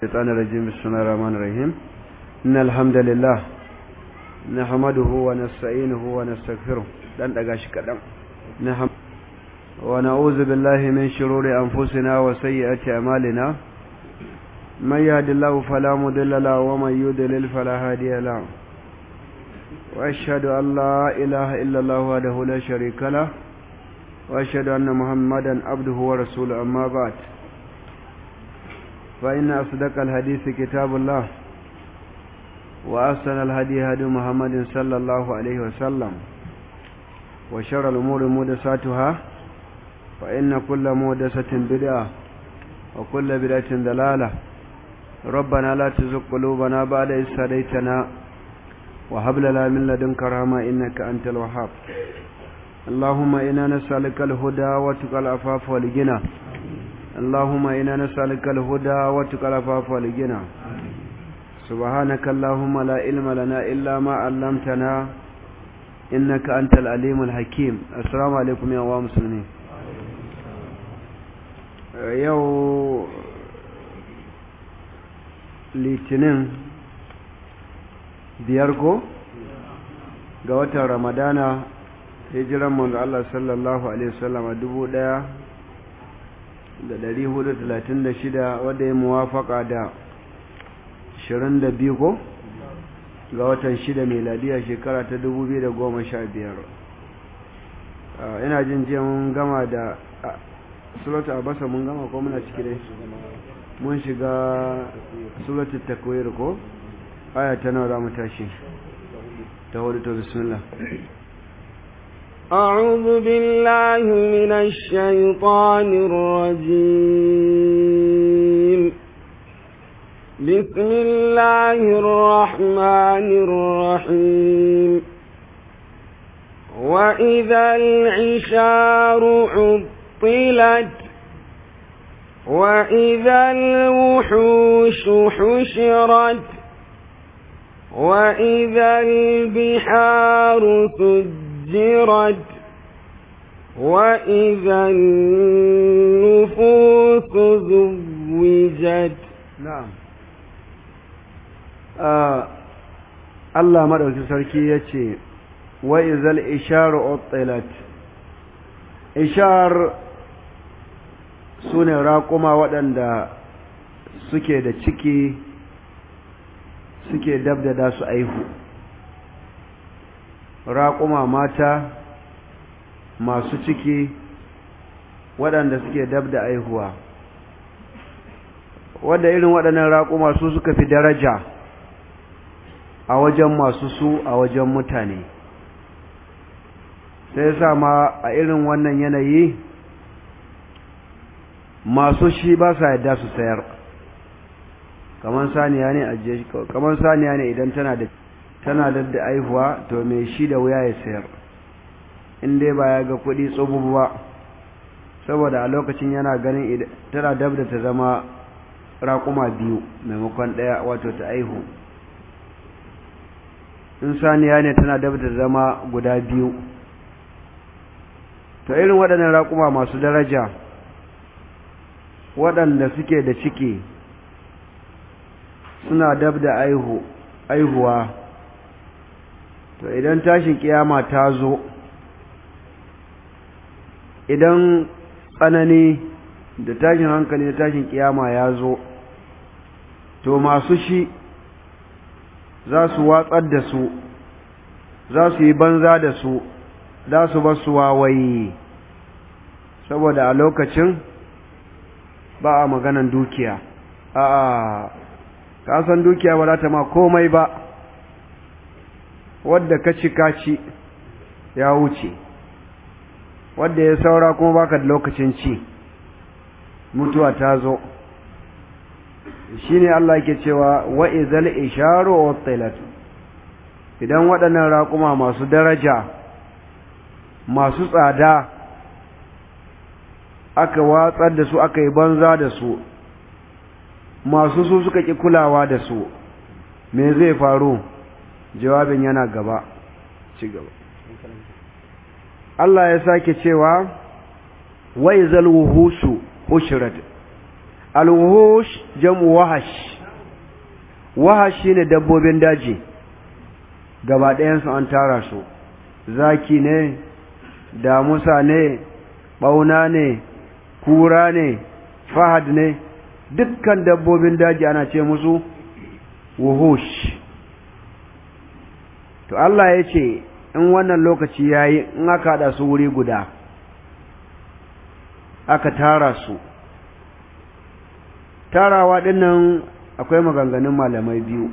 الشيطان الرجيم بسم الله الرحمن الرحيم إن الحمد لله نحمده ونستعينه ونستغفره دان دغا شي كدان نحم ونعوذ بالله من شرور أنفسنا وسيئات أعمالنا من يهد الله فلا مضل له ومن يضلل فلا هادي له وأشهد أن لا إله إلا الله وحده لا شريك له وأشهد أن محمدا عبده ورسوله أما بعد فإن أصدق الحديث كتاب الله وأحسن الهدي هدي محمد صلى الله عليه وسلم وشر الأمور محدثاتها فإن كل محدثة بدعة وكل بدعة ضلالة ربنا لا تزغ قلوبنا بعد إذ هديتنا وهب لنا من لدنك رحمة إنك أنت الوهاب اللهم إنا نسألك الهدى وتقى العفاف والغنى اللهم إنا نسألك الهدى وتقى العفاف والغنى سبحانك اللهم لا علم لنا إلا ما علمتنا إنك أنت العليم الحكيم السلام عليكم يا أخوة مسلمين يو litinin biyar ko ga watan ramadana hijiran manzo Allah sallallahu alaihi wasallam a dubu ɗaya da ɗari hudu talatin da shida wadda ya muwafaka da ashirin da biyu ko ga watan shida meladiya shekara ta dubu biyu da goma sha biyar ina jin jiya mun gama da sulatu abasa mun gama ko muna ciki dai mun shiga sulatu takwir ko aya ta nawa za mu tashi ta hudu to bismillah أعوذ بالله من الشيطان الرجيم بسم الله الرحمن الرحيم وإذا العشار عطلت وإذا الوحوش حشرت وإذا البحار سجرت سجرت وإذا النفوس زوجت نعم Allah maɗauki sarki ya ce, wa izal ishar otilat ishar su ne raƙuma waɗanda suke da ciki suke dabdada su aihu raƙuma mata masu ciki waɗanda suke dab da aihuwa wadda irin waɗannan raƙuma su suka fi daraja a wajen masu su a wajen mutane sai sa ma a irin wannan yanayi masu shi ba sa yadda su sayar kamar saniya ne a kamar saniya ne idan tana da tana da aihuwa to mai shi da wuya ya sayar in dai ba ya ga kuɗi tsobubu ba saboda a lokacin yana ganin tana dab da ta zama raƙuma biyu maimakon ɗaya wato ta aihu in saniya ne tana dab da zama guda biyu to irin waɗannan raƙuma masu daraja waɗanda suke da ciki suna dab da aihuwa to idan tashin kiyama ta zo idan tsanani da tashin hankali da tashin kiyama ya zo to masu shi za su watsar da su za su yi banza da su za su ba su wawaye saboda a lokacin ba a maganan dukiya a kasan dukiya ba za ta ma komai ba wadda ka ci kaci ya wuce wadda ya saura kuma baka da lokacin ci mutuwa ta zo shine Allah yake cewa wa izal isharu utilat idan waɗannan raƙuma masu daraja masu tsada aka watsar da su aka yi banza da su masu su suka ƙi kulawa da su me zai faru jawabin yana gaba ci gaba Allah ya sake cewa wai zal wuhusu ushrat alwuhush jam'u wahash wahash shine dabbobin daji gaba ɗayansu an tara su zaki ne damusa ne ɓauna ne kura ne fahad ne dukkan dabbobin daji ana ce musu wuhush to Allah ya ce in wannan lokaci ya yi in aka haɗa su wuri guda aka tara su tarawa ɗinnan akwai maganganun malamai biyu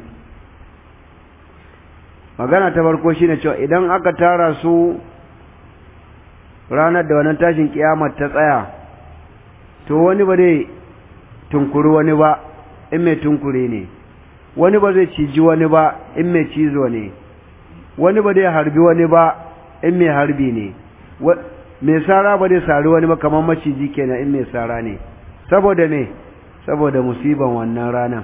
magana ta farko shine cewa idan aka tara su ranar da wannan tashin kiyamar ta tsaya to wani ba zai tunkuri wani ba in mai tunkure ne wani ba zai ciji wani ba in mai cizo ne wani ba zai harbi wani ba in mai harbi ne mai sara ba zai sari wani ba kamar maciji kenan in mai sara ne saboda me saboda musiban wannan ranar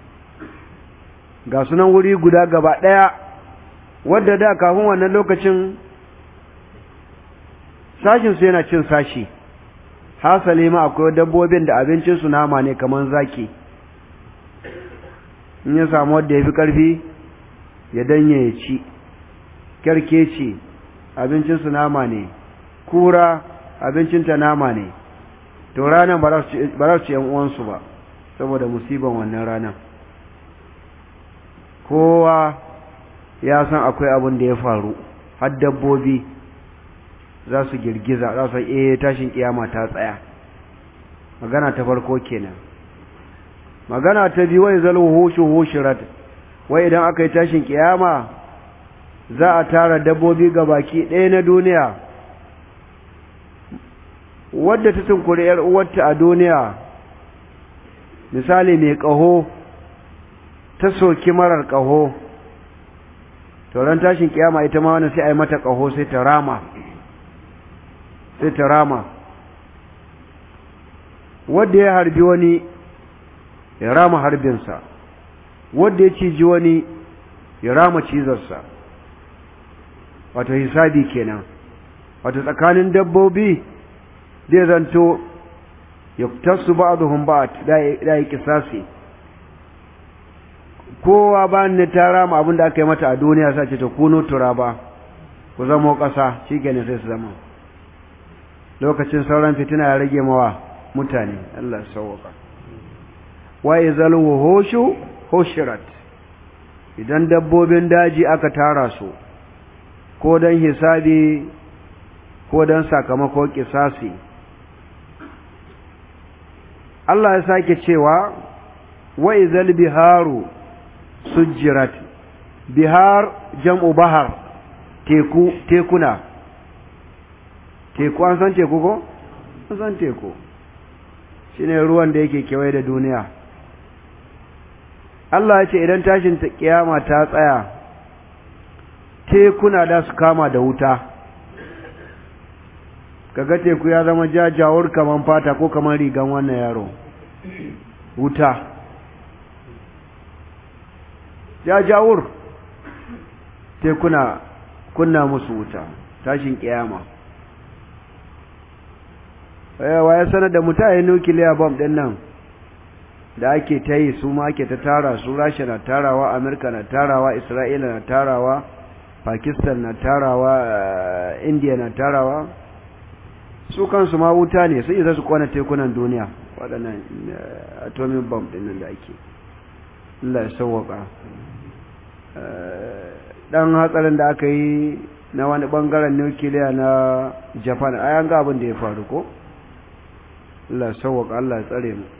ga sunan wuri guda gaba ɗaya wadda da kafin wannan lokacin sashinsu yana cin sashi hasali ma akwai dabbobin da abincinsu nama ne kamar zaki in ya samu wadda ya fi ƙarfi ya danye ya ci kyarkeci abincinsu nama ne kura abincinta nama ne to ranar ba za su ci uwansu ba saboda musiban wannan ranar kowa ya san akwai abin da ya faru har dabbobi za su girgiza za su eh tashin kiyama ta tsaya magana ta farko kenan magana ta biyu wai zalu hushu hushirat wai idan aka yi tashin kiyama za a tara dabbobi ga baki ɗaya na duniya wadda ta tunkuri ‘yar uwarta a duniya misali mai ƙaho ta soki marar ƙaho tauran tashin kiyama ita ma wani sai a yi mata ƙaho sai ta rama sai ta rama wadda ya harbi wani ya rama harbinsa wadda ya ciji wani ya rama cizarsa wato hisabi kenan wato tsakanin dabbobi zai zanto ya tasu ba'aduhum ba'd da yi kisasi kowa ba ne ta rama abin da aka yi mata a duniya sace ta kuno turaba ku zamo ƙasa shikenan sai su zama lokacin sauran fitina ya rage mawa mutane Allah sauwaka wa izal wuhushu hushirat idan dabbobin daji aka tara su ko dan hisabi ko dan sakamako kisasi Allah ya sake cewa wa izal biharu sujjirat bihar jam'u bahar teku tekuna teku an san teku ko an san teku shine ruwan da yake kewaye da duniya Allah ya ce idan tashin kiyama ta tsaya tekuna da su kama da wuta kaga teku ya zama jajawar kaman fata ko kaman rigan wannan yaro wuta jajawur tekuna kunna musu wuta tashin kiyama wa ya sanar da mutane nukiliya bomb din nan da ake ta yi su ma ake ta tara su rasha na tarawa amurka na tarawa isra'ila na tarawa pakistan na tarawa india na tarawa su kansu ma wuta ne su isa su kwana tekunan duniya waɗannan atomic bomb din nan da ake Allah ya sauwaka dan hatsarin da aka yi na wani bangaren nukiliya na japan a ga abin da ya faru ko Allah sauwaka Allah tsare mu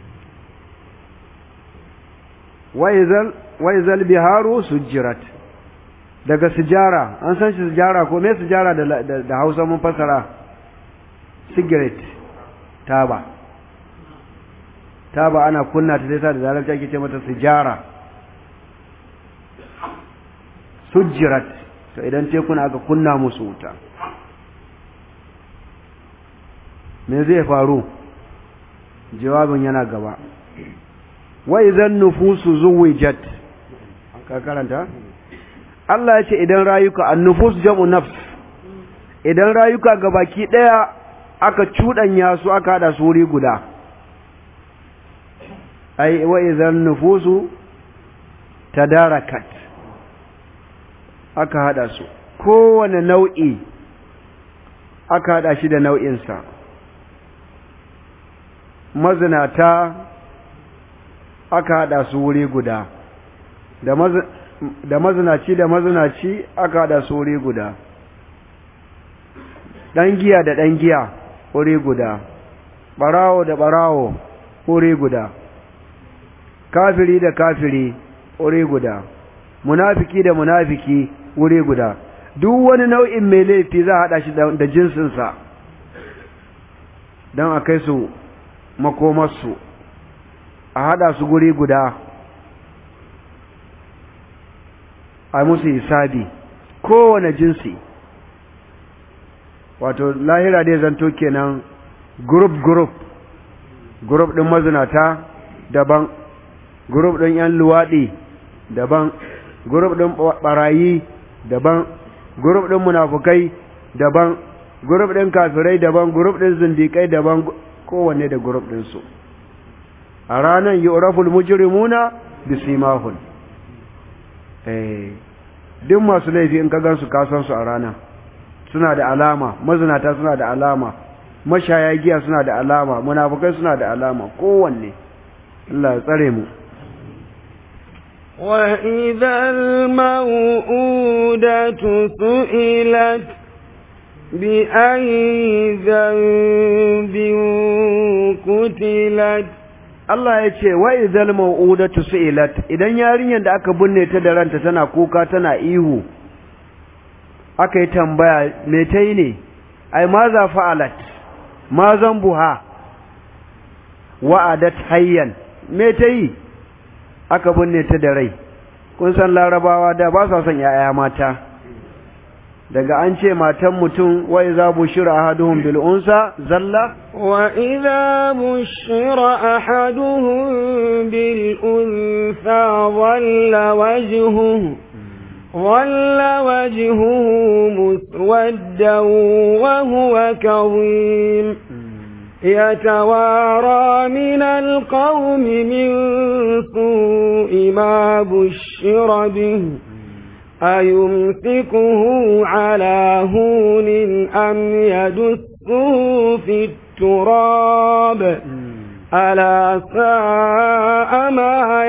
waizal biharu sujjirat daga sijara an san shi sijara ko me sijara da, da, da hausa mun fasara cigarette taba taba ana kunna ta sai sa da zarar ake ce mata sijara sujjirat to idan tekuna aka kunna musu wuta me zai faru jawabin yana gaba wa idan nufusu zuwijat ka karanta Allah ya ce idan rayuka an-nufus jam'u nafs idan rayuka gabaki daya aka cudanya su aka hada su wuri guda ai wa idan nufusu tadarakat aka hada su kowane nau'i aka hada shi da nau'insa mazinata aka hada su wuri guda da mazinaci da mazinaci aka hada su wuri guda ɗan giya da ɗan giya wuri guda ɓarawo da ɓarawo wuri guda kafiri da kafiri wuri guda munafiki da munafiki wuri guda duk wani nau'in mai laifi za a haɗa shi da jinsinsa don a kai su makomarsu a haɗa su guri guda a musu hisabi kowane jinsi wato lahira dai zanto kenan group group group ɗin mazinata daban group ɗin 'yan luwaɗi daban group ɗin ɓarayi daban group ɗin munafukai daban group ɗin kafirai daban group ɗin zindikai daban kowanne da group ɗinsu a ranar yi uraful mujrimuna bisimahun eh duk masu laifi in ka gansu kasan su a rana suna da alama mazinata suna da alama mashaya giya suna da alama munafukai suna da alama kowanne Allah ya tsare mu وإذا الموءودة سئلت بأي ذنب قتلت Allah ya ce wa idhal mau'udatu su'ilat idan yarinyar da aka binne ta da ranta tana kuka tana ihu aka yi tambaya me ta yi ne ai ma za fa'alat ma zambuha wa'adat hayyan me ta yi aka binne ta da rai kun san larabawa da ba sa son yaya mata daga an ce matan mutum wa iza bushira ahaduhum bil unsa zalla wa idza bushira ahaduhum bil unsa dhalla wajhuhu dhalla wajhuhu muswaddan wa huwa kadhim يتوارى من القوم من سوء ما بشر به أيمسكه على هون أم يدسه في التراب ألا ساء ما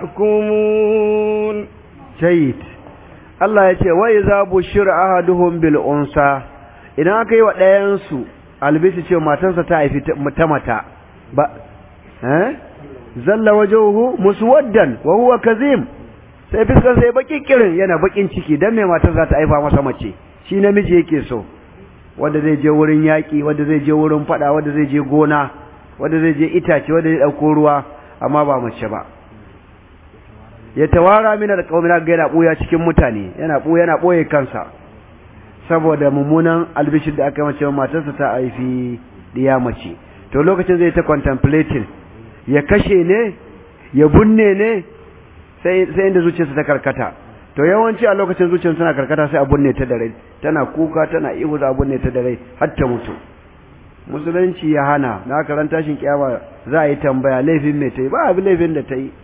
يحكمون جيد Allah ya ce wai za bushir ahaduhum bil unsa idan aka yi wa ɗayansu albisi ce matarsa ta haifi ta mata ba eh zalla wajhuhu muswaddan wa huwa kazim sai fiskar sai baki kirin yana bakin ciki dan mai matar za ta haifa masa mace shi namiji yake so wanda zai je wurin yaki wanda zai je wurin fada wanda zai je gona wanda zai je itace wanda zai dauko ruwa amma ba mace ba ya tawara min alqawmi ga yana buya cikin mutane yana buya yana boye kansa saboda mummunan albishir da aka mace matarsa ta haifi diya mace to lokacin zai ta contemplating ya kashe ne ya bunne ne sai sai inda zuciyarsa ta karkata to yawanci a lokacin zuciyarsa tana karkata sai a bunne ta da rai tana kuka tana ihu za a bunne ta da rai har ta mutu musulunci ya hana na karan tashin kiyama za a yi tambaya laifin mai ta yi ba abin laifin da ta yi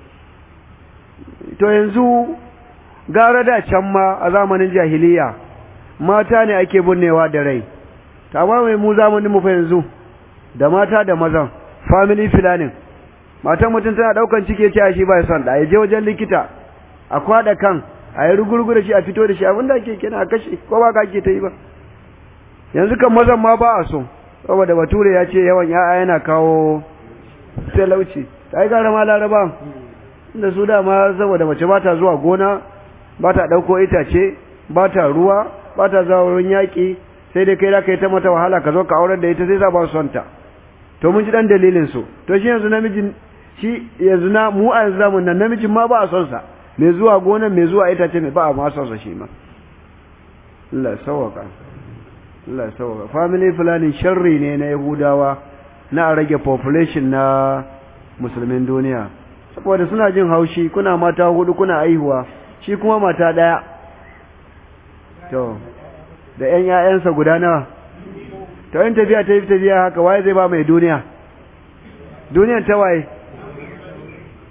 to yanzu gara da can ma a zamanin jahiliya mata ne ake binnewa da rai amma mai mu zamanin mu fa yanzu da mata da mazan family planning matan mutum tana daukan cike ce shi ba son da ya je wajen likita a kwada kan a yi rugurgu da shi a fito da shi abinda ake kina a kashe ko ba ka ake ta yi ba yanzu kan mazan ma ba a so saboda bature ya ce yawan ya'ya yana kawo talauci ta yi gara ma laraba inda su dama saboda mace ba ta zuwa gona ba ta ɗauko itace ba ta ruwa ba ta zuwa wurin yaƙi sai dai kai da ka yi ta mata wahala ka zo ka aurar da ita sai za ba su son ta to mun ji dan dalilin su to shi yanzu namijin shi yanzu na mu a yanzu zamun nan namijin ma ba a son sa mai zuwa gona mai zuwa itace mai ba a ma son sa shi ma Allah sawaka Allah sawaka family planning sharri ne na Yahudawa na a rage population na musulmin duniya saboda suna jin haushi kuna mata hudu kuna aihuwa shi kuma mata daya to da ƴan ƴaƴansa guda nawa to in tafiya ta yi tafiya haka waye zai ba mai duniya duniyan ta waye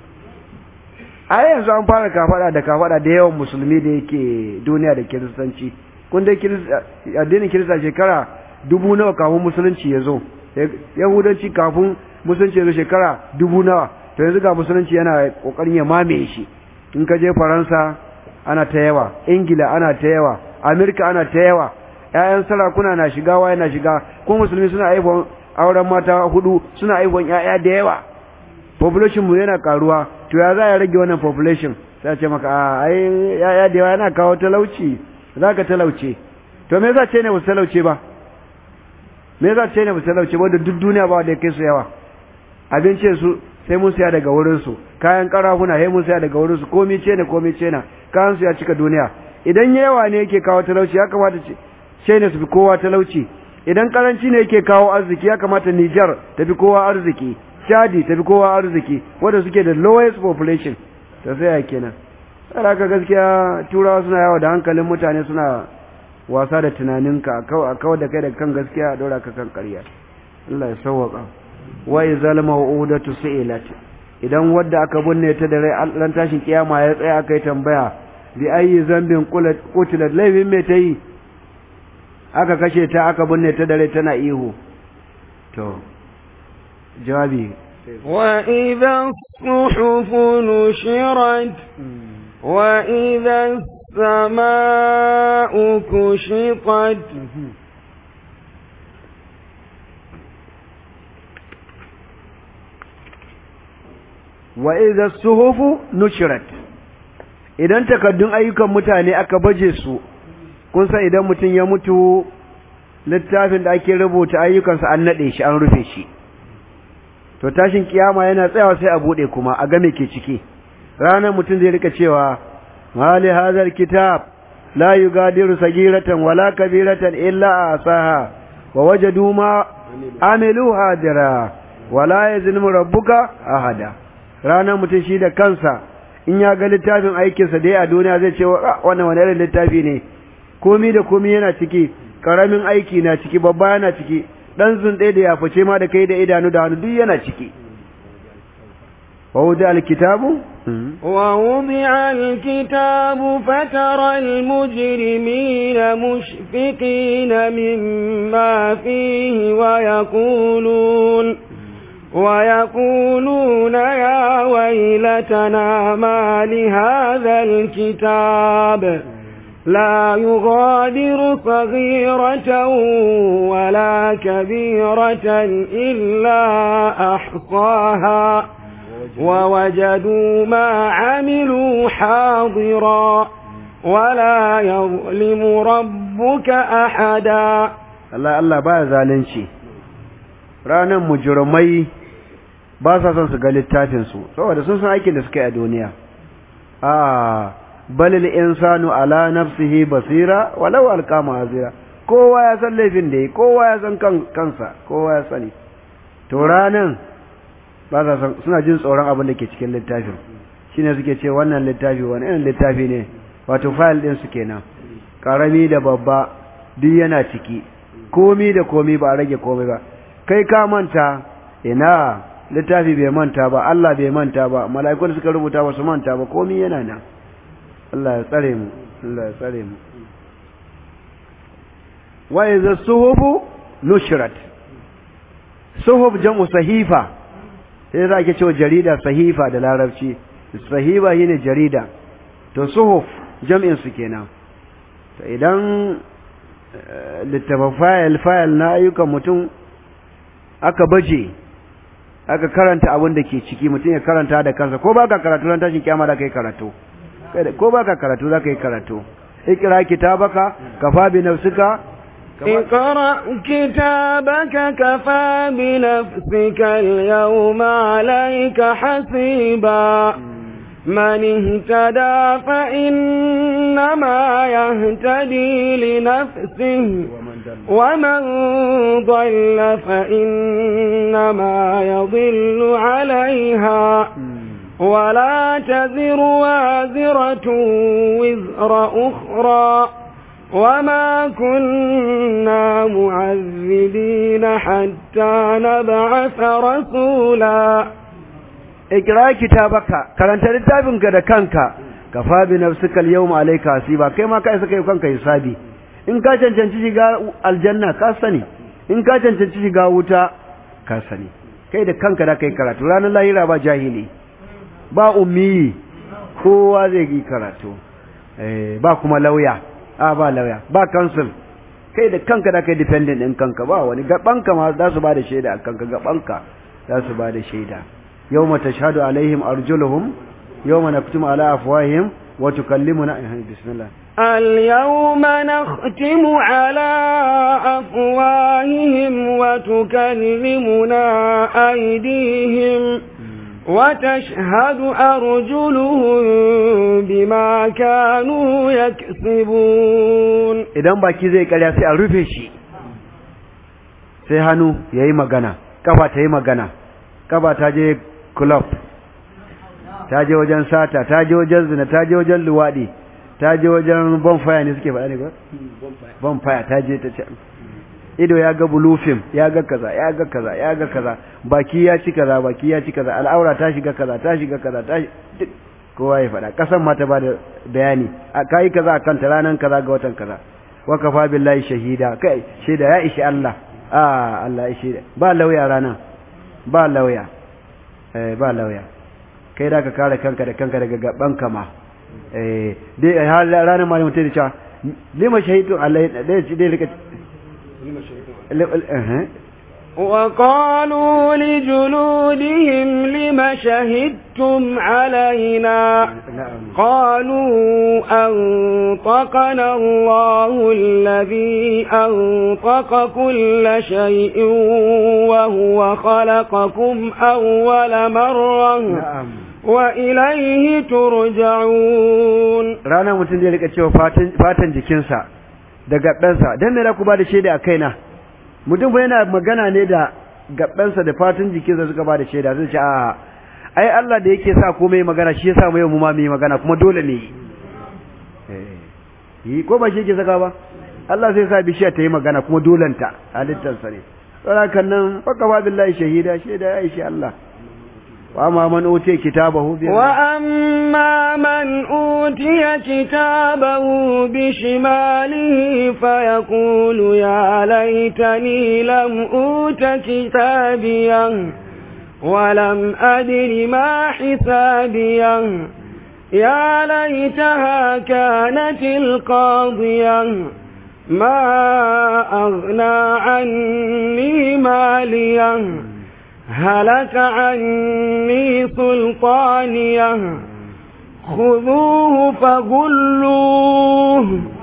a yanzu an fara kafada da kafada da yawan musulmi da yake duniya da kiristanci kun dai addinin kirista shekara dubu nawa kafin musulunci ya zo yahudanci kafin musulunci ya zo shekara dubu nawa to yanzu ga musulunci yana kokarin ya mamaye shi in ka je faransa ana ta yawa ingila ana ta yawa amerika ana ta yawa ƴaƴan sarakuna na shiga waye na shiga ko musulmi suna aifon auren mata hudu suna aifon ƴaƴa da yawa population mu yana karuwa to ya za ya rage wannan population sai ce maka a ai ƴaƴa da yawa yana kawo talauci zaka talauce to me yasa ce ne ba talauce ba me yasa ce ne ba talauce ba da duk duniya ba da kai su yawa abincin su sai mun siya daga wurin su kayan karafuna sai mun siya daga wurin su komai ce ne komai ce na kayan su ya cika duniya idan yawa ne yake kawo talauci ya kamata ce ce ne su fi kowa talauci idan karanci ne yake kawo arziki ya kamata Niger ta fi kowa arziki Chadi ta fi kowa arziki wanda suke da lowest population ta sai ya kenan sai ka gaskiya turawa suna yawa da hankalin mutane suna wasa da tunaninka a kawar da kai daga kan gaskiya a dora ka kan ƙarya Allah ya sauwaka wa izal maw'udatu su'ilat idan wadda aka binne ta da rai ran tashin kiyama ya tsaya aka yi tambaya bi ayi zambin qutilat laifin me ta yi aka kashe ta aka binne ta da rai tana ihu to jawabi وإذا الصحف نشرت وإذا السماء كشطت wa idza suhufu nushirat idan takaddun ayyukan mutane aka baje su kun san idan mutum ya mutu littafin da ake rubuta ayyukansa an nade shi an rufe shi to tashin kiyama yana tsayawa sai a bude kuma a ga me ke ciki ranar mutum zai rika cewa mali hadhal kitab la yugadiru sagiratan wala kabiratan illa asaha wa wajadu ma amilu hadira wala yazlimu rabbuka ahada ranar mutum shi da kansa in ya ga littafin aikinsa dai a duniya zai ce wannan wani irin littafi ne komi da komi yana ciki karamin aiki na ciki babba yana ciki dan zunɗe da ya fice ma da kai da idanu da hannu duk yana ciki ووضع الكتاب ووضع الكتاب فترى المجرمين مشفقين مما فيه ويقولون ويقولون يا ويلتنا ما لهذا الكتاب لا يغادر صغيرة ولا كبيرة إلا أحصاها ووجدوا ما عملوا حاضرا ولا يظلم ربك أحدا الله الله با zalunci ranan mujrimai ba sa son su ga littafin su saboda sun san aikin da suka yi a duniya a balil insanu ala nafsihi basira walau alqa ma'azira kowa ya san laifin da yi kowa ya san kansa kowa ya sani to ranan ba sa san suna jin tsoron abin da ke cikin littafin shine suke ce wannan littafi wani irin littafi ne wato file din su kenan karami da babba duk yana ciki komi da komi ba a rage komi ba kai ka manta ina littafi bai manta ba Allah bai manta ba mala'iku da suka rubuta ba su manta ba komi yana nan Allah ya tsare mu Allah ya tsare mu wa idza suhufu nushrat suhuf jam'u sahifa sai za ke cewa jarida sahifa da larabci sahifa shine jarida to suhuf jam'in su kenan to idan littafin fayil fayil na ayyukan mutum aka baje aka karanta abin da ke ciki mutum ya karanta da kansa ko baka karatu ran tashin kiyama da kai karatu ko baka karatu za ka yi karatu ikra kitabaka kafa bi nafsika اقرأ كتابك كفى بنفسك اليوم عليك حسيبا من اهتدى فإنما يهتدي لنفسه ومن ضل فإنما يضل عليها ولا تزر وازرة وزر أخرى وما كنا معذبين حتى نبعث رسولا ikra kitabaka karanta littafinka da kanka kafa bi nafsika al-yawma alayka hasiba kai ma kai saka yi kanka hisabi in ka cancanci shiga aljanna ka sani in ka cancanci shiga wuta ka sani kai da kanka da kai karatu ranar lahira ba jahili ba ummi kowa zai yi karatu ba kuma lauya a ba lauya ba council kai da kanka da kai dependent din kanka ba wani gabanka ma za su ba da shaida a kanka gabanka za su ba da shaida yawma tashhadu alaihim arjuluhum yawma naktumu ala afwahihim wa tukallimuna bismillah اليوم نختم على أفواههم وتكلمنا أيديهم وتشهد أرجلهم بما كانوا يكسبون idan baki zai karya sai a rufe shi sai hannu ya yi magana kafa ta yi magana kafa ta je club ta je wajen sata ta je wajen zina ta je wajen luwaɗi ta je wajen bonfire ne suke faɗa ne ba? bonfire ta je ta ce ido ya ga bulufin ya ga kaza ya ga kaza ya ga kaza baki ya ci kaza baki ya ci kaza al'aura ta shiga kaza ta shiga kaza ta duk kowa ya faɗa ƙasan ma ta ba da bayani a kayi kaza a kanta ranar kaza ga watan kaza wa kafa billahi shahida kai shaida ya ishi Allah a Allah ya shaida ba lauya rana ba lauya eh ba lauya kai da ka kare kanka da kanka daga gaban kama eh dai ranar ma mutum da cewa lima shahidu Allah dai dai rika وقالوا لجلودهم لم شهدتم علينا قالوا أنطقنا الله الذي أنطق كل شيء وهو خلقكم أول مرة وإليه ترجعون رانا mutum zai rika cewa fatan jikinsa da gaɓensa don me ku ba da shaida a kaina mutum ba yana magana ne da gaɓensa da fatan jikinsa suka ba da shaida zai ce a ai Allah da yake sa komai magana shi yasa mu yau mu ma mu yi magana kuma dole ne yi ko ba shi yake saka ba Allah sai sa bishiya ta yi magana kuma dolanta halittarsa ne saboda nan faka ba billahi shahida shaida ya ishi Allah وأما من أوتي كتابه وأما من أوتي كتابه بشماله فيقول يا ليتني لم أوت كتابيا ولم أدر ما حسابيا يا ليتها كانت القاضية ما أغنى عني ماليا هلك عني سلطانيه خذوه فغلوه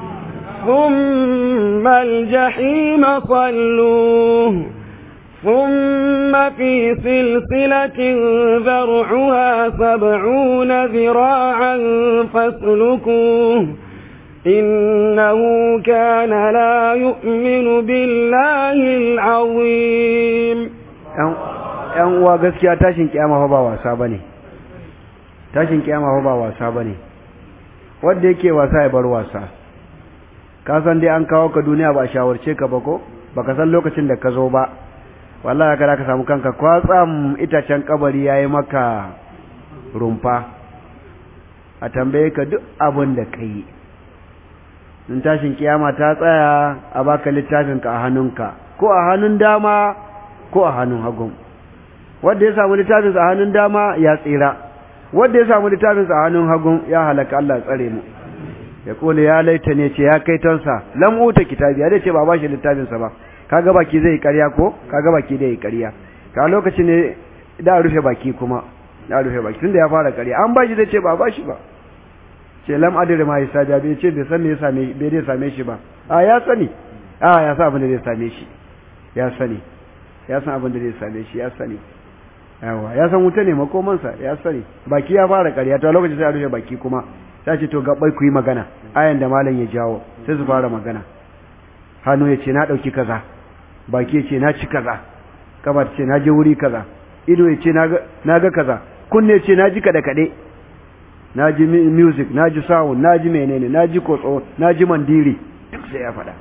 ثم الجحيم صلوه ثم في سلسلة ذرعها سبعون ذراعا فاسلكوه إنه كان لا يؤمن بالله العظيم ‘yan uwa gaskiya tashin kiyama fa ba wasa ba ne tashin kiyama fa ba wasa ba ne wadda yake wasa ya bar wasa ka san dai an kawo ka duniya ba shawarce ka ba ko ba ka san lokacin da ka zo ba wallahi ka ka samu kanka kwatsam itacen kabari ya yi maka rumfa a tambaye ka duk abin da ka yi in tashin kiyama ta tsaya a baka littafinka a hannunka ko a hannun dama ko a hannun hagun wanda ya samu littafinsa a hannun dama ya tsira wanda ya samu littafinsa a hannun hagun ya halaka Allah tsare mu ya kole ya laita ne ce ya kai tonsa lam uta kitabi ya ce ba ba shi littafinsa ba kaga baki zai ƙarya ko kaga baki zai ƙarya ka lokaci ne da rufe baki kuma da rufe baki tunda ya fara ƙarya an ba shi zai ce ba ba shi ba ce lam adri ma hisabi bai ce bai san me ya same bai dai same shi ba a ya sani a ya sa abin da zai same shi ya sani ya san abin da zai same shi ya sani yawa ya san wuta ne makomansa ya sani baki ya fara ƙarya ta lokacin sai a rufe baki kuma ta ce to gabbai ku yi magana ayan da malam ya jawo sai su fara magana hannu ya ce na ɗauki kaza baki ya ce na ci kaza kafa ce na je wuri kaza ido ya ce na ga kaza kunne ya ce na ji kaɗe kaɗe na ji music na ji sound na ji menene na ji kotso na ji mandiri duk sai ya faɗa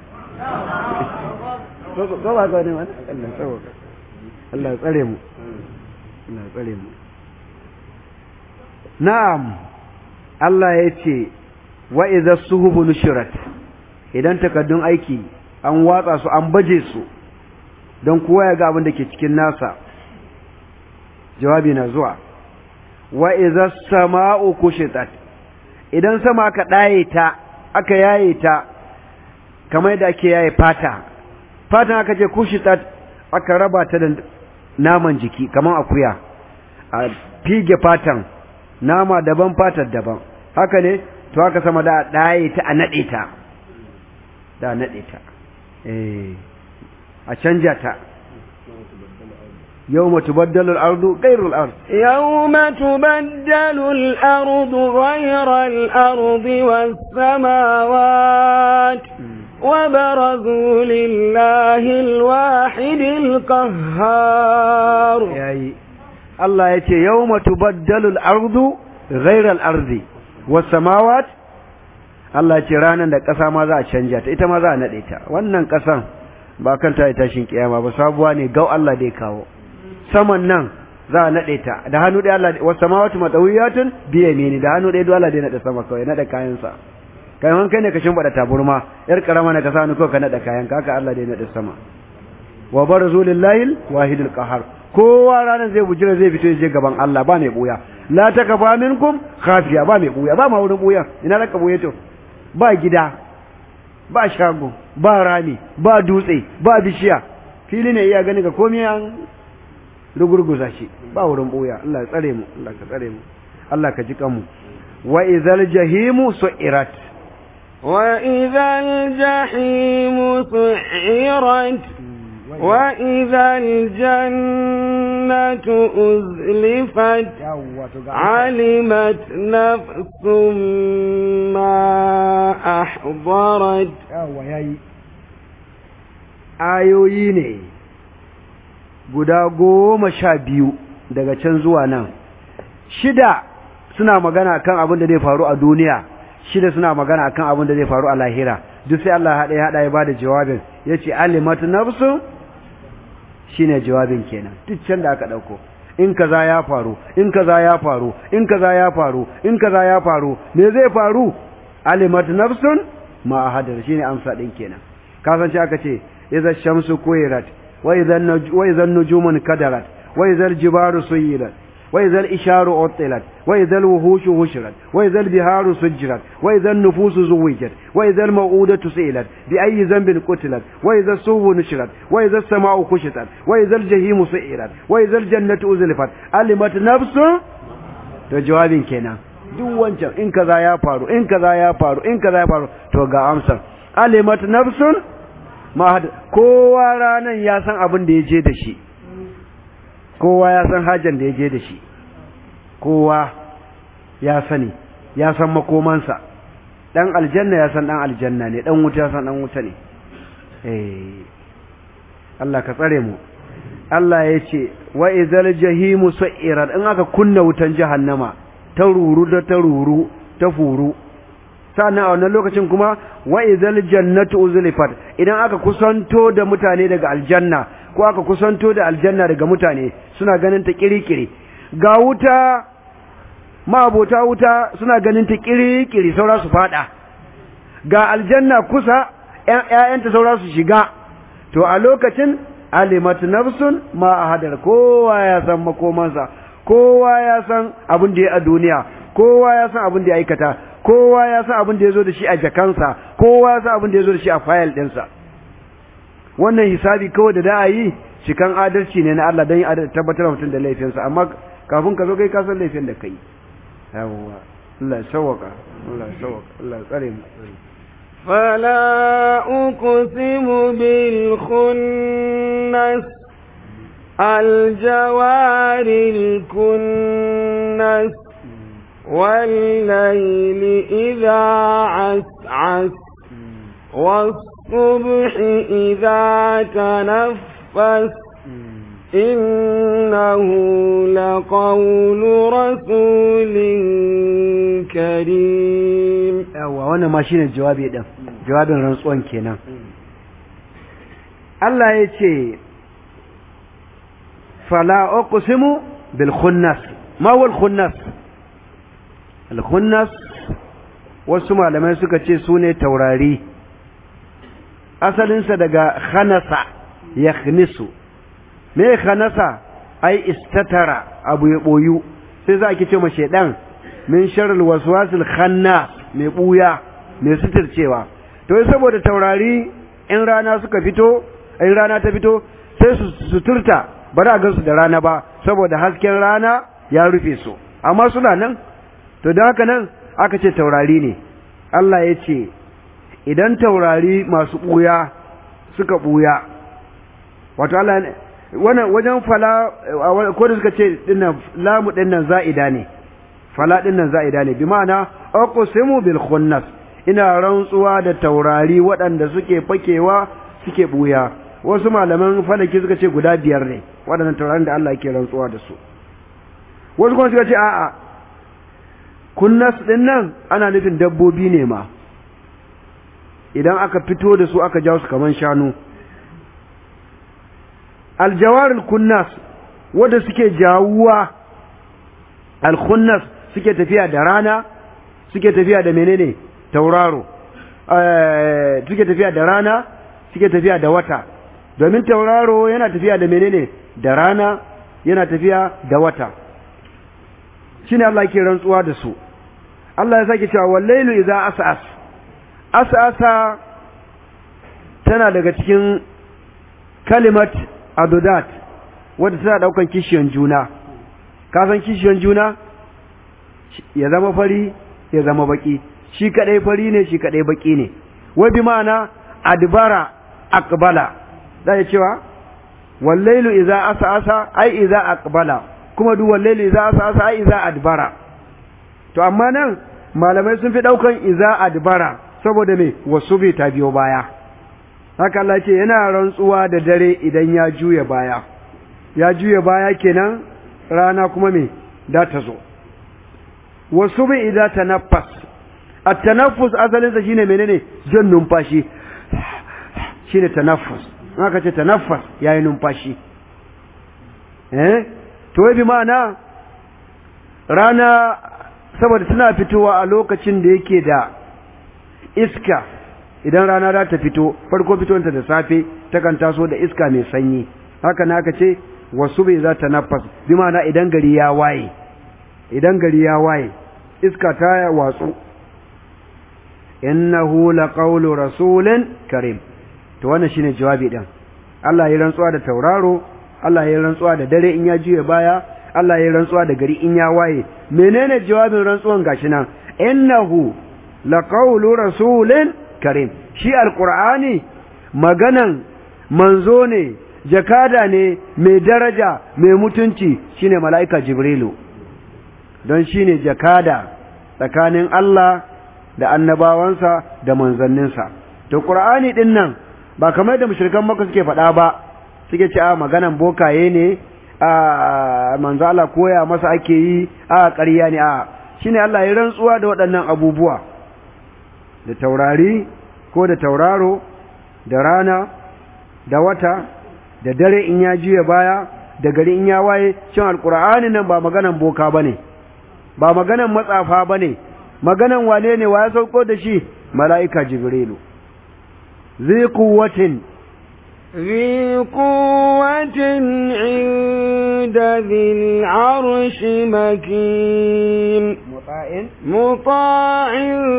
ko ba ka ne wani Allah tsaro Allah tsare mu Allah tsare mu na'am Allah ya ce wa idza suhubu nushirat idan takaddun aiki an watsa su an baje su don kowa ya ga abin da ke cikin nasa jawabi na zuwa wa idza sama'u kushitat idan sama aka daye ta aka yaye ta kamar yadda ake yaye fata fatan aka ce kushitat aka raba ta da naman jiki kamar akuya a fige fatan nama daban fatar daban haka ne to haka sama da daye ta a nade ta da nade ta eh a canja ta يوم تبدل الأرض غير الأرض يوم تبدل الأرض غير الأرض والسماوات وبرزوا لله الواحد القهار يعني الله يتي يوم تبدل الأرض غير الأرض والسماوات Allah ce ranar da ƙasa ma za a canja ta ita ma za a naɗe ta wannan ƙasan ba kan ta tashin kiyama ba sabuwa ne gau Allah dai kawo saman nan za a naɗe ta da hannu ɗaya Allah wasu samawatu matsawiyatun biye mini da hannu ɗaya duk Allah dai naɗe sama kawai naɗe kayansa kai man kai ne ka shimfiɗa taburma yar karama na ka sa hannu kawai ka naɗe kayan ka haka Allah dai naɗe sama wa barazu lillahi wahidul qahar kowa ranar zai bujira zai fito ya je gaban Allah ba mai buya la takafa minkum khafiya ba mai buya ba ma wurin buya ina raka buye to ba gida ba shago ba rami ba dutse ba bishiya fili ne iya gani ga komai an rugurguza shi ba wurin boya Allah ya tsare mu Allah ka tsare mu Allah ka ji kanmu wa idzal jahimu su'irat wa idzal jahimu su'irat wa idzal jannatu uzlifat alimat nafsum ma ahdarat yawa yayi ayoyi ne guda goma sha biyu daga can zuwa nan shida suna magana kan abin da zai faru a duniya shida suna magana kan abin da zai faru a lahira duk sai Allah haɗa ya haɗa ya bada jawabin ya ce alimatu nafsu shine jawabin kenan duk can da aka ɗauko in kaza ya faru in kaza ya faru in kaza ya faru in kaza ya faru me zai faru alimatu nafsun ma ahadar shine amsa din kenan kasance aka ce idza shamsu kuwirat وإذا, النج... وإذا النجوم انكدرت وإذا الجبال سيرت وإذا الإشار عطلت وإذا الوحوش هشرت وإذا البهار سجرت وإذا النفوس زوجت وإذا الموءودة سئلت بأي ذنب قتلت وإذا الصوب نشرت وإذا السماء كشطت وإذا الجحيم سئرت وإذا الجنة أزلفت علمت نفس to jawabin kenan duk wancan in kaza ya faru in kaza ya faru in kaza ya faru to ga amsar alimat nafsun kowa ranan ya san abin da ya je da shi kowa ya san hajjan da ya je da shi kowa ya sani ya san makomansa dan aljanna ya san dan aljanna ne dan wuta ya san dan wuta ne eh Allah ka tsare mu Allah ya ce wa izal jahimu su'irat in aka kunna wutan jahannama ta ruru da ta ruru ta furu sannan a wannan lokacin kuma wa izal jannatu uzlifat idan aka kusanto da mutane daga aljanna ko aka kusanto da aljanna daga mutane suna ganin ta kirikiri ga wuta ma'abota wuta suna ganin ta kirikiri saura su fada ga aljanna kusa ƴaƴanta saura su shiga to a lokacin alimat nafsun ma ahadar kowa ya san makomansa kowa ya san abin da ya a duniya kowa ya san abin da ya aikata kowa ya san abin da ya zo da shi a jakansa kowa ya san abin da ya zo da shi a fayil ɗinsa wannan hisabi kawai da da a yi cikan adalci ne na Allah don yi tabbatar mutum da laifinsa amma kafin ka zo kai ka san laifin da ka yi yawwa Allah ya sawwaka Allah ya sawwaka Allah ya tsare mu فلا أقسم بالخنس الجوار الكنس والليل إذا عسعس والصبح إذا تنفس إنه لقول رسول كريم yawa wannan ma shine jawabi din jawabin rantsuwan kenan Allah ya ce fala uqsimu bil khunnas ma wal khunnas alkhunnas wasu malamai suka ce su ne taurari asalinsa daga khanasa ya khnisu me khanasa ai istatara abu ya boyu sai za ki ce ma shedan min sharri waswasil khanna mai buya mai suturcewa to saboda taurari in rana suka fito in rana ta fito sai su suturta ba za a gansu da rana ba saboda hasken rana ya rufe su amma suna nan to da haka nan aka ce taurari ne Allah ya ce idan taurari masu ɓuya suka ɓuya wato Allah wannan wajen fala ko da suka ce dinnan lamu dinnan za'ida ne fala dinnan za'ida ne bi ma'ana aqsimu bil khunnas ina rantsuwa da taurari waɗanda suke fakewa suke ɓuya wasu malaman falaki suka ce guda biyar ne waɗannan taurarin da Allah yake rantsuwa da su wasu kuma suka ce a'a kunnas din nan ana nufin dabbobi ne ma idan aka fito da su aka jawo su kaman shanu aljawarul kunnas wanda suke jawuwa alkhunnas suke tafiya da rana suke tafiya da menene tauraro suke tafiya da rana suke tafiya da wata domin tauraro yana tafiya da menene da rana yana tafiya da wata shine Allah ke rantsuwa da su Allah ya sake cewa wallailu idza as'as as'asa tana daga cikin kalimat adudat wadda tana daukan kishiyan juna ka san kishiyan juna ya zama fari ya zama baki shi kadai fari ne shi kadai baki ne wai bi ma'ana adbara aqbala da ya cewa wallailu idza as'asa ai idza aqbala kuma duk wallailu idza as'asa ai idza adbara to amma nan malamai sun fi daukan idza adbara saboda me wasu bai ta biyo baya haka Allah ce yana rantsuwa da dare idan ya juya baya ya juya baya kenan rana kuma me da ta zo wasu bai idza tanaffas at-tanaffus asalin sa shine menene jan numfashi shine tanaffus aka ce tanaffas yayi numfashi eh to bi ma'ana rana saboda tana fitowa a lokacin da yake da iska idan rana za ta fito farko fitowanta da safe takan taso da iska mai sanyi haka na aka ce wasu bai za ta nafas bi ma'ana idan gari ya waye idan gari ya waye iska ta watsu innahu laqawlu rasulin karim to wannan shine jawabi din Allah ya rantsuwa da tauraro Allah ya rantsuwa da dare in ya juye baya Allah ya rantsuwa da gari in ya waye menene jawabin rantsuwan gashi nan innahu laqawlu rasulin karim shi alqur'ani maganan manzo ne jakada ne mai daraja mai mutunci shine mala'ika jibrilu don shine jakada tsakanin Allah da annabawansa da manzanninsa to qur'ani din nan ba kamar da mushrikan maka suke faɗa ba suke ce a maganan bokaye ne a manzo Allah koya masa ake yi a ƙarya ne a shine Allah ya rantsuwa da waɗannan abubuwa da taurari ko da tauraro da rana da wata da dare in ya juya baya da gari in ya waye cin alkur'ani nan ba maganan boka bane ba maganan matsafa bane maganan wane ne wa ya sauko da shi mala'ika jibrilu zai kuwatin ذي قوة عند ذي العرش مكين مطاع مطاع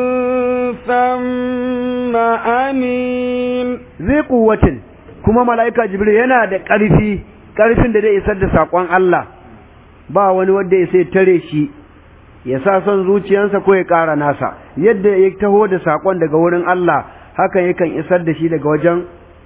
ثم أمين zai kuwatin kuma mala'ika jibril yana da ƙarfi ƙarfin da zai isar da saƙon Allah ba wani wanda ya sai tare shi ya sa son zuciyarsa ko ya ƙara nasa yadda ya taho da saƙon daga wurin Allah hakan yakan isar da shi daga wajen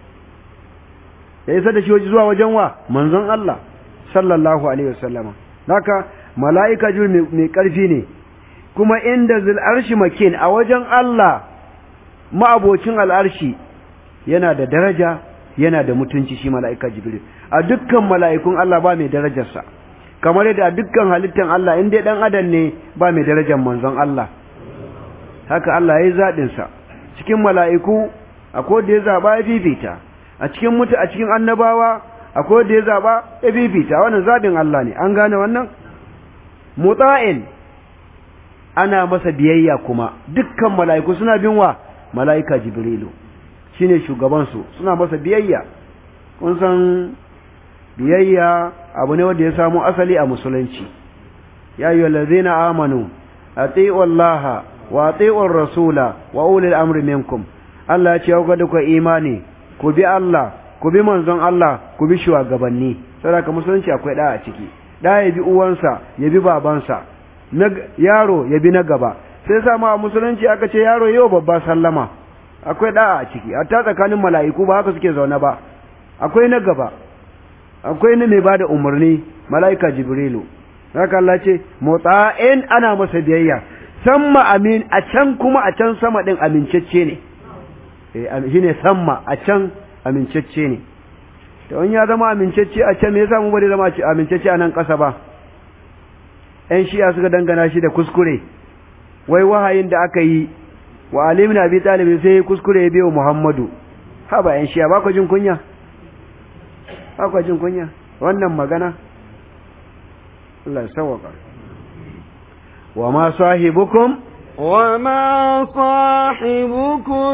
ya isar da shi zuwa wajen wa manzon Allah sallallahu alaihi wasallama haka mala'ika jibril mai ƙarfi ne kuma inda zil arshi makin a wajen Allah ma'abocin al'arshi yana da daraja yana da mutunci shi mala'ika jibril a dukkan mala'ikun Allah ba mai darajarsa kamar yadda a dukkan halittan Allah in dai dan adam ne ba mai darajar manzon Allah haka Allah ya yi zaɗinsa cikin mala'iku akwai da ya zaɓa ya fifita a cikin mutu a cikin annabawa akwai da ya zaɓa ya fifita wannan zaɓin Allah ne an gane wannan mutsa'in ana masa biyayya kuma dukkan mala'iku suna bin wa mala'ika jibrilu shine shugaban su suna masa biyayya kun san biyayya abu ne wanda ya samu asali a musulunci ya ayyuhallazina amanu ati'u allaha wa ati'u rasula wa ulil amri minkum Allah ya ce ku da ku imani ku bi Allah ku bi manzon Allah ku bi shugabanni saboda musulunci akwai da a ciki da ya bi uwansa ya bi babansa yaro ya bi na gaba sai sa ma musulunci aka ce yaro yau babba sallama akwai da a ciki hatta tsakanin mala'iku ba haka suke zaune ba akwai na gaba akwai na mai bada umarni mala'ika jibrilu haka Allah ce motsa'in ana masa biyayya samma amin a can kuma a can sama din amincacce ne shine samma a can amincacce ne to in ya zama amincacce a can me yasa mu bari zama amincacce a nan ƙasa ba ƴan shi'a suka dangana shi da kuskure wai wahayin da aka yi wa alimin abi talib sai kuskure ya biyo muhammadu ha ba ƴan shi'a ba ku jin kunya ba ku jin kunya wannan magana Allah ya sawaka wa ma sahibukum وما صاحبكم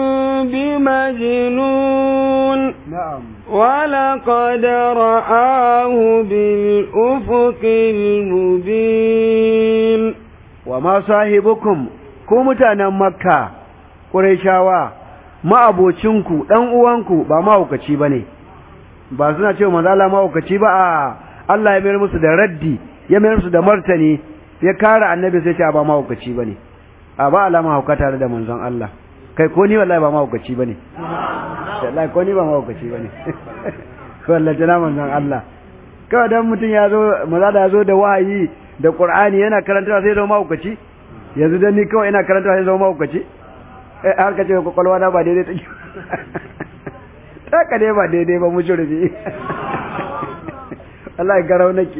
بمجنون نعم ولقد رآه بالأفق المبين وما صاحبكم ku mutanen makka ƙurayshawa ma'abocinku ɗan uwanku ba mahaukaci ba ne ba suna cewa manzala mahaukaci ba a Allah ya mayar musu da raddi ya mayar musu da martani ya kare annabi sai ce ba mahaukaci ba ne a ba alama hauka tare da manzon Allah kai ko ni wallahi ba mahaukaci ba ne wallahi ko ni ba mahaukaci ba ne wallahi tana manzon Allah kawai dan mutum ya zo maza ya zo da wahayi da Qur'ani yana karantawa sai zama mahaukaci yanzu dan ni kawai ina karantawa sai zama mahaukaci eh har ka ce kwakwalwa na ba daidai take ta ka dai ba daidai ba mujurbi Allah ya garau nake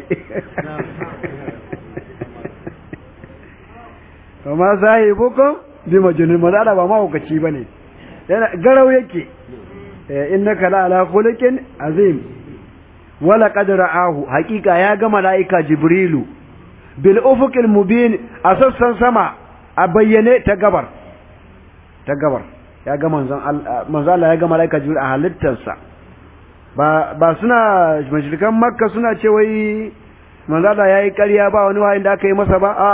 kuma sahibukum bi majnun mazala ba mahaukaci bane yana garau yake innaka la ala khuluqin azim wala qad ra'ahu haqiqa ya ga malaika jibrilu bil ufuqil mubin a sassan sama a bayyane ta gabar ta gabar ya ga manzon Allah ya ga malaika jibril a halittarsa ba ba suna mashirikan makka suna ce wai manzo Allah yayi ƙarya ba wani wahayin da aka yi masa ba a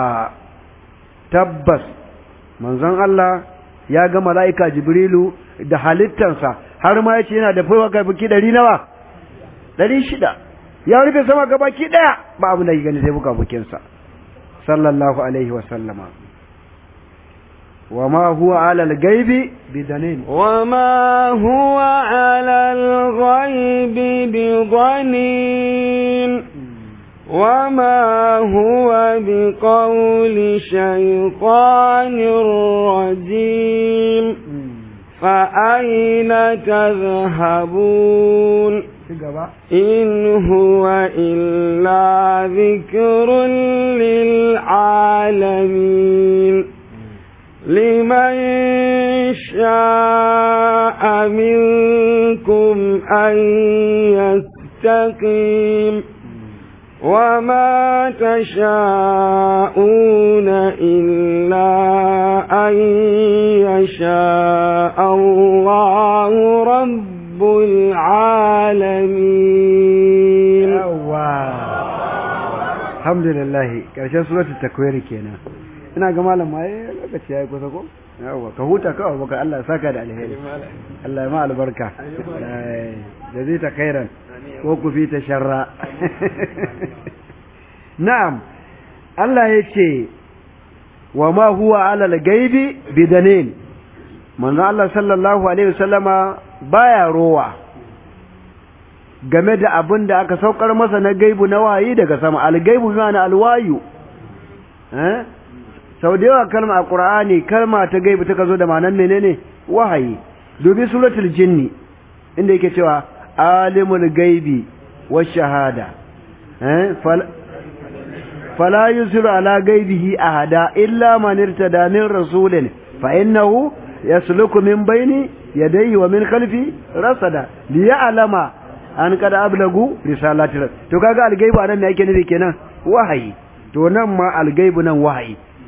tabbas manzon Allah ya ga mala'ika Jibrilu da halittansa har ma yace yana da faiwa ga biki ɗari nawa ɗari shida ya rufe sama ga baki ɗaya ba abu da gani sai buka bukinsa sallallahu alaihi wa sallama وما هو على الغيب بدنين وما هو على الغيب بضنين وما هو بقول شيطان رجيم فأين تذهبون إن هو إلا ذكر للعالمين لمن شاء منكم أن يستقيم وما تشاءون إلا أن يشاء الله رب العالمين الحمد لله كرشان سورة التكوير كينا ina ga malam ma eh lokaci yayi kusa ko yawa ka huta kawai baka Allah saka da alheri Allah ya ma albarka da zai ta khairan ko ku fi ta sharra na'am Allah ya ce wa ma huwa ala al-gaibi bidanin manzo Allah sallallahu alaihi wasallama baya rowa game da abin da aka saukar masa na gaibu na wayi daga sama al-gaibu ma'ana al-wayu eh sau da yawa kalma a ƙura'ani kalma ta gaibu ta zo da ma'anar menene wahayi dubi suratul jinni inda yake cewa alimul gaibi wa shahada fala yusiru ala gaibihi ahada illa man irtada min rasulin fa innahu yasluku min baini yadayhi wa min khalfi rasada liya'lama an kada ablagu risalati to kaga algaibu anan me yake nufi kenan wahayi to nan ma algaibu nan wahayi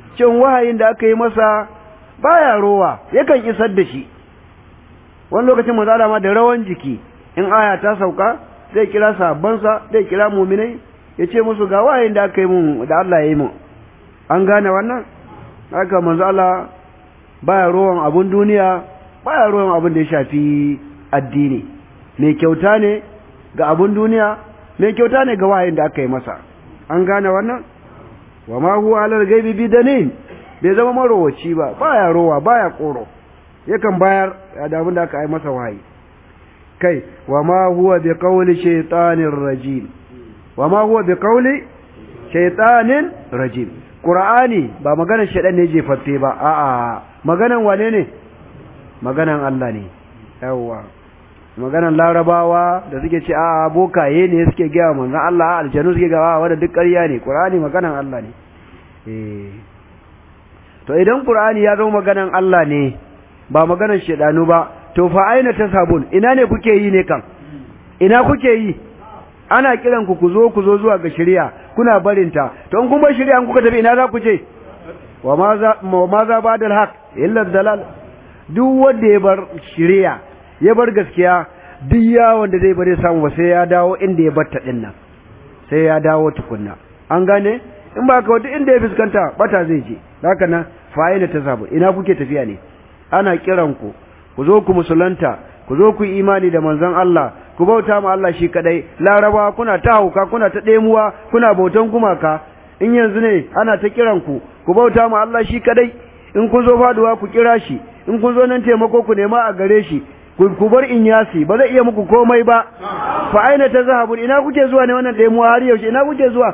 cin wahayin da aka yi masa baya rowa yakan isar da shi wani lokacin manzo Allah ma da rawan jiki in aya ta sauka zai kira sahabbansa zai kira mu'minai ya ce musu ga wahayin da aka yi mun da Allah ya yi mun an gane wannan haka manzo Allah baya rowan abun duniya baya rowan abun da ya shafi addini mai kyauta ne ga abun duniya mai kyauta ne ga wahayin da aka yi masa an gane wannan wa ma huwa alal gaibi bidanin bai zama marowaci ba baya rowa baya koro yakan bayar da abin da aka yi masa wahayi kai wa ma huwa bi qawli shaytanir rajim wa ma huwa bi qawli shaytanin rajim qur'ani ba maganar shaytan ne jefaffe ba a'a maganan wane ne maganan Allah ne yawa maganan larabawa da suke ce a'a bokaye ne suke gaya manzon Allah aljanu suke gaya wanda duk ƙarya ne qur'ani maganan Allah ne eh to idan qur'ani ya zama maganan Allah ne ba maganan shedanu ba to fa aina tasabun ina ne kuke yi ne kan ina kuke yi ana kiran ku ku zo ku zo zuwa ga shari'a kuna barinta to in kun bar shari'a kuka tafi ina za ku je wa ma za wa ma za ba dal haq illa dalal duk wanda ya bar shari'a ya bar gaskiya duk yawon da zai bare samu ba sai ya dawo inda ya batta din nan sai ya dawo tukunna an gane in ba ka wata inda ya fuskanta bata zai je haka nan fa'ina ta sabu ina kuke tafiya ne ana kiran ku ku zo ku musulunta ku zo ku imani da manzon Allah ku bauta ma Allah shi kadai laraba kuna ta hauka kuna ta ɗemuwa kuna bautan gumaka in yanzu ne ana ta kiran ku ku bauta ma Allah shi kadai in kun zo faduwa ku kira shi in kun zo nan taimako ku nema a gare shi ku bar in yasi ba zai iya muku komai ba fa aina ta zahabun ina kuke zuwa ne wannan ɗemuwa har yaushe ina kuke zuwa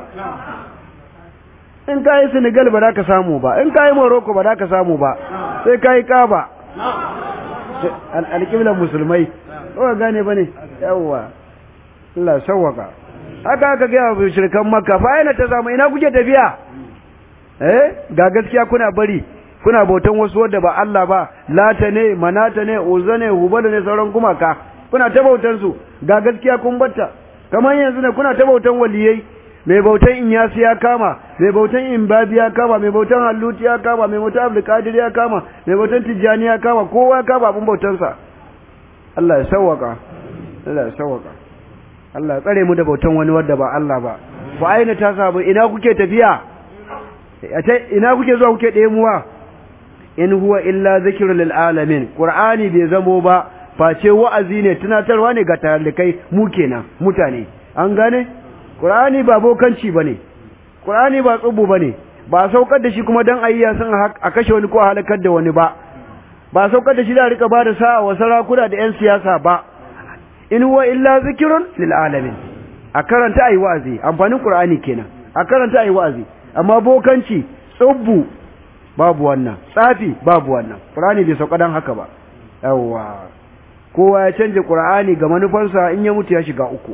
in kayi Senegal ba za ka samu ba in kayi Morocco ba za ka samu ba sai kayi Kaba alƙiblar musulmai ba gane ba ne yawwa Allah sawwaka haka aka gaya wa shirkan makka fa yana ta samu ina kuke tafiya eh ga gaskiya kuna bari kuna bautan wasu wadda ba Allah ba lata ne manata ne uzza ne hubala ne sauran gumaka kuna ta bautan su ga gaskiya kun batta kamar yanzu ne kuna ta bautan waliyai mai bautan inyasi ya kama mai bautan imbabi ya kama mai bautan halluti ya kama mai bautan abdulkadir ya kama mai bautan tijjani ya kama kowa ya kama abin bautansa Allah ya sawwaka Allah ya sawwaka Allah ya tsare mu da bautan wani wanda ba Allah ba fa aina ta sabu ina kuke tafiya ina kuke zuwa kuke ɗemuwa in huwa illa zikrul lil alamin qur'ani bai zamo ba face wa'azi ne tunatarwa ne ga talikai mu kenan mutane an gane Qur'ani ba bokanci bane Qur'ani ba tsubu bane ba saukar da shi kuma dan ayya san a kashe wani ko halakar da wani ba ba saukar da shi da rika bada sa'a wa sarakuna da yan siyasa ba in huwa illa zikrun lil alamin a karanta ayi wa'azi amfanin Qur'ani kenan a karanta ayi wa'azi amma bokanci tsubu babu wannan tsafi babu wannan Qur'ani bai sauka dan haka ba yawa kowa ya canje Qur'ani ga manufarsa in ya mutu ya shiga uku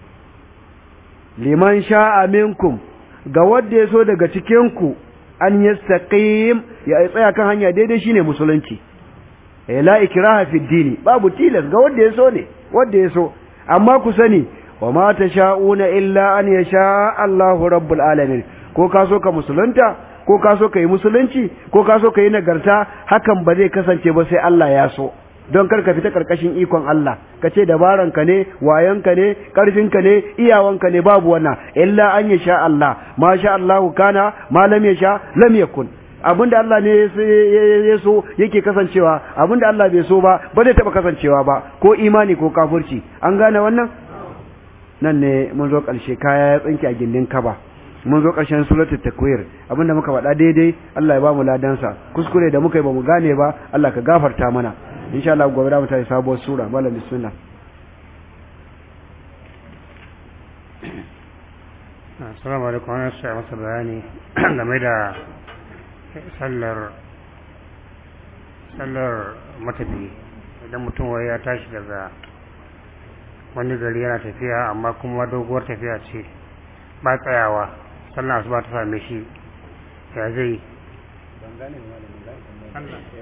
liman sha'a minkum ga wanda ya so daga cikinku an yastaqim ya tsaya kan hanya daidai shine musulunci eh la ikraha fi dini babu tilas ga wanda ya so ne wanda ya so amma ku sani wa ma tasha'una illa an yasha Allahu rabbul alamin ko ka so ka musulunta ko ka so ka yi musulunci ko ka so ka yi nagarta hakan ba zai kasance ba sai Allah ya so don kar ka fita karkashin ikon Allah ka ce dabaranka ne wayanka ne karfinka ne iyawanka ne babu wannan illa an ya sha Allah ma sha Allah kana ma lam ya sha lam yakun abinda Allah ne ya so yake kasancewa abinda Allah bai so ba ba zai taba kasancewa ba ko imani ko kafirci an gane wannan nan ne mun zo karshe kaya ya tsinke a gindin kaba mun zo ƙarshen suratul takwir abinda muka faɗa daidai Allah ya ba mu ladansa kuskure da muka yi ba mu gane ba Allah ka gafarta mana insha Allah gobe da mu tayi sabuwar sura malam bismillah assalamu alaikum wannan sai masa bayani game da sallar sallar matafi idan mutum wai ya tashi daga wani gari yana tafiya amma kuma doguwar tafiya ce ba tsayawa sallar asuba ta same shi ya zai ban gane malamin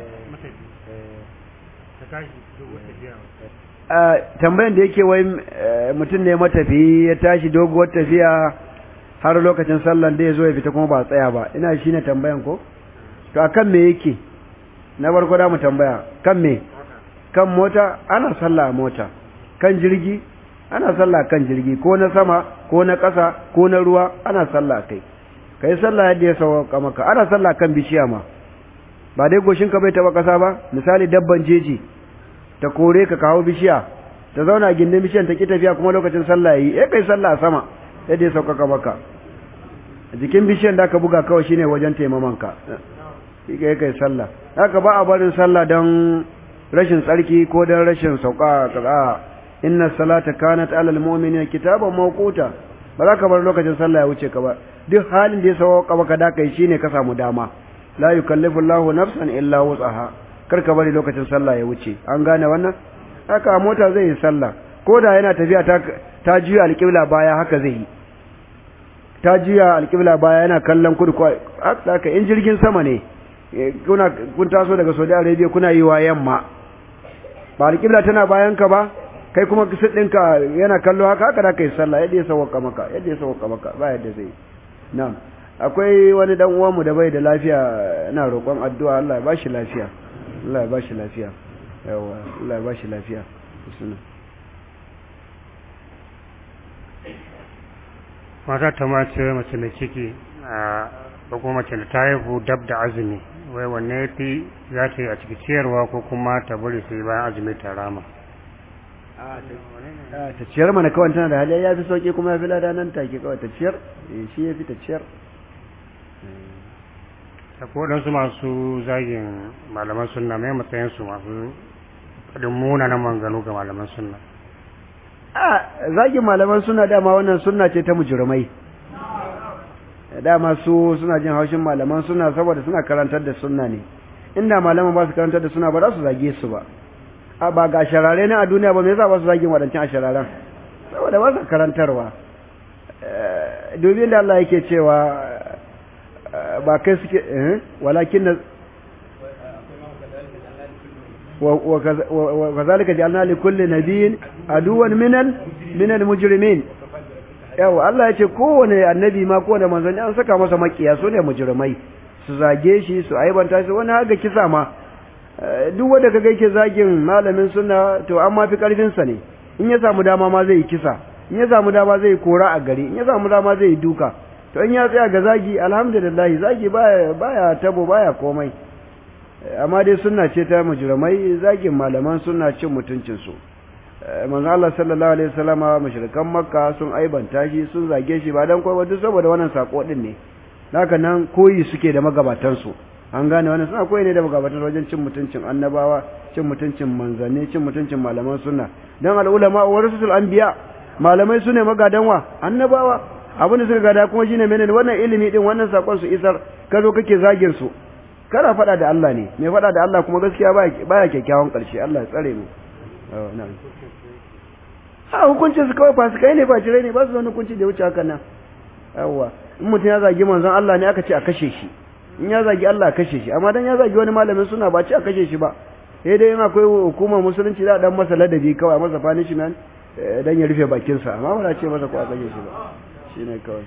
tambayan da yake wai mutum ne matafi ya tashi doguwar tafiya har lokacin sallan da ya zo ya fita kuma ba tsaya ba ina shi ne tambayan ko to akan me yake na farko da mu tambaya kan me kan mota ana sallah a mota kan jirgi ana sallah kan jirgi ko na sama ko na ƙasa ko na ruwa ana sallah kai kai sallah yadda ya sauka maka ana sallah kan bishiya ma ba dai goshin ka bai taba ƙasa ba misali dabban jeji ta kore ka kawo bishiya ta zauna gindin bishiyan ta ki tafiya kuma lokacin sallah yayi eh kai sallah a sama yadda ya sauka maka jikin bishiyan da aka buga kawai shine wajen taimaman ka kai kai sallah haka ba a barin sallah don rashin tsarki ko don rashin sauka kaza inna salata kanat alal mu'minina kitaban mawquta ba za ka bar lokacin sallah ya wuce ka ba duk halin da ya sauka maka da kai shine ka samu dama la yukallifu Allahu nafsan illa wus'aha kar ka bari lokacin sallah ya wuce an gane wannan haka mota zai yi sallah ko da yana tafiya ta ta juya alƙibla baya haka zai yi ta juya alƙibla baya yana kallon kudu ko haka in jirgin sama ne kuna kun taso daga Saudi Arabia kuna yi wa yamma ba alƙibla tana bayan ka ba kai kuma kisit ɗinka yana kallo haka haka da kai sallah yadda ya sauka maka yadda ya sauka maka ba yadda zai na'am akwai wani dan uwanmu da bai da lafiya ina roƙon addu'a Allah ya bashi lafiya Allah ya bashi lafiya yawa Allah ya bashi lafiya suna mata ta mace mace mai ciki a ko kuma mace da ta haihu dab da azumi wai wanne ya fi za ta yi a ciki ciyarwa ko kuma ta bari sai bayan azumi ta rama ta ciyar mana kawai tana da hali ya fi sauki kuma ya fi lada nan take kawai ta ciyar shi ya fi ta ciyar akwai waɗansu masu zagin malaman sunna mai matsayin su masu faɗin munanan manganu ga malaman sunna a zagin malaman suna dama wannan sunna ce ta mujrimai dama su suna jin haushin malaman suna saboda suna karantar da sunna ne inda malaman ba su karantar da suna ba za su zage su ba a ba ga sharare ne a duniya ba me yasa ba su zagin wadancan a shararen saboda ba su karantarwa dubi da Allah yake cewa ba kai suke walakin na وكذلك جعلنا لكل نبي عدوا من من المجرمين yawa Allah ya ce kowane annabi ma kowane manzanni an saka masa makiya su ne mujrimai su zage shi su aibanta shi wani haga kisa ma duk wanda kaga yake zagin malamin sunna to an ma fi karfin sa ne in ya samu dama ma zai yi kisa in ya samu dama zai yi kora a gari in ya samu dama zai yi duka to in ya tsaya ga zagi alhamdulillah zagi baya baya tabo baya komai amma dai sunna ce ta mujrimai zagin malaman sunna cin mutuncin su manzo Allah sallallahu alaihi wasallama mushrikan makka sun aibanta shi sun zage shi ba dan kowa duk saboda wannan sako din ne haka nan koyi suke da magabatan su an gane wannan suna koyi ne da magabatan wajen cin mutuncin annabawa cin mutuncin manzanni cin mutuncin malaman sunna dan al ulama warasatul anbiya malamai sune magadan wa annabawa abin da suka gada kuma shine menene wannan ilimi din wannan sakon su isar ka zo kake zagin su kana faɗa da Allah ne mai faɗa da Allah kuma gaskiya baya kyakkyawan ƙarshe Allah ya tsare mu a hukuncin su kawai fasikai ne fajirai ne ba su wani hukunci da wuce haka nan yawwa in mutum ya zagi manzon Allah ne aka ce a kashe shi in ya zagi Allah a kashe shi amma dan ya zagi wani malamin suna ba ce a kashe shi ba sai dai in akwai hukumar musulunci za a dan masa ladabi kawai a masa punishment dan ya rufe bakinsa amma ba za ce masa ko a kashe shi ba shine kawai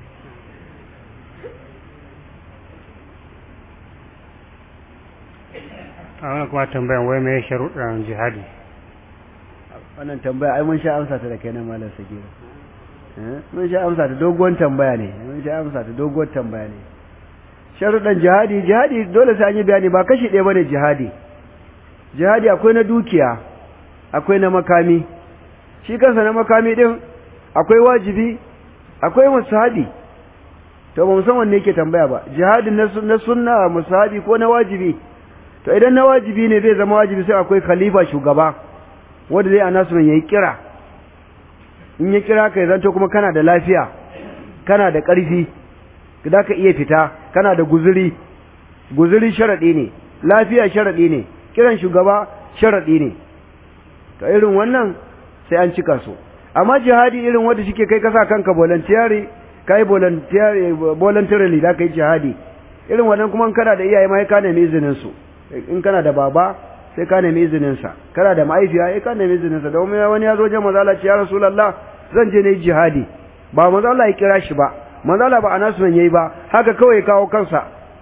a wani kuma tambayan wai mai sharuɗan jihadi wannan tambaya ai mun sha amsa ta da kai na malam sagira mun sha amsa ta doguwar tambaya ne mun sha amsa ta doguwar tambaya ne sharuɗan jihadi jihadi dole sai an yi bayani ba kashi ɗaya bane jihadi jihadi akwai na dukiya akwai na makami shi kansa na makami din akwai wajibi akwai musahabi to ba mu san wanne yake tambaya ba jihadin na sunna musahabi ko na wajibi to idan na wajibi ne zai zama wajibi sai akwai khalifa shugaba wanda zai anasu ya yi kira in ya kira ka zanto kuma kana da lafiya kana da ƙarfi da ka iya fita kana da guzuri guzuri sharaɗi ne lafiya sharaɗi ne kiran shugaba sharaɗi ne to irin wannan sai an cika su amma jihadi irin wanda shike kai kasa kanka voluntary kai voluntary voluntarily da kai jihadi irin wannan kuma kana da iyaye ma ka nemi izinin su in kana da baba sai ka nemi izinin sa kana da mahaifiya sai ka nemi izinin sa domin wani ya zo je manzo Allah ya rasulullah zan je ne jihadi ba manzo Allah ya kira shi ba manzo Allah ba anasu yayi ba haka kawai ya kawo kansa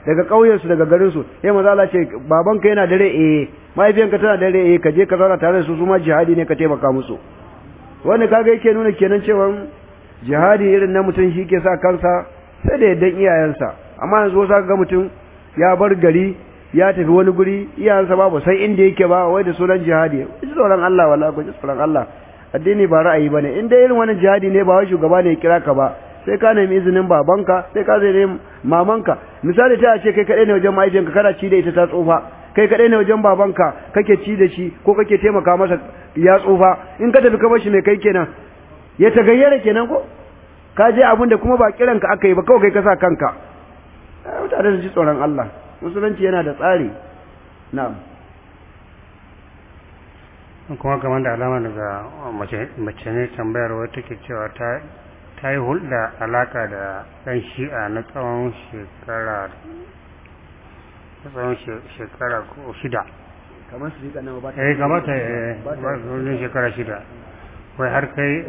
daga ƙauyensu daga garinsu sai maza Allah ce babanka yana dare eh mahaifiyanka tana dare eh ka je ka zauna tare da su su ma jihadi ne ka taimaka musu wanda kaga yake nuna kenan cewa jihadi irin na mutum shi ke sa kansa sai da yaddan iyayensa amma yanzu wasu ga mutum ya bar gari ya tafi wani guri iyayensa ba ba sai inda yake ba wai da sunan jihadi ji tsoron Allah wallahi ku ji tsoron Allah addini ba ra'ayi bane in dai irin wannan jihadi ne ba wai shugaba ne ya kira ka ba sai ka nemi izinin babanka sai ka zai nemi mamanka misali ta ce kai kadai ne wajen mahaifiyanka kana ci da ita ta tsufa kai kadai ne wajen babanka kake ci da shi ko kake taimaka masa ya tsufa in ka tafi ka bar shi mai kai kenan ya tagayyara kenan ko ka je abin da kuma ba kiranka aka yi ba kawai kai ka sa kanka mutane su ji tsoron Allah musulunci yana da tsari na'am kuma kamar da alama daga mace ne tambayar wata take cewa ta ta yi hulɗa alaka da ɗan shi'a na tsawon shekara na tsawon shekara ko shida kamar su rika nawa ba ta eh kamata eh ba shekara shida wai har kai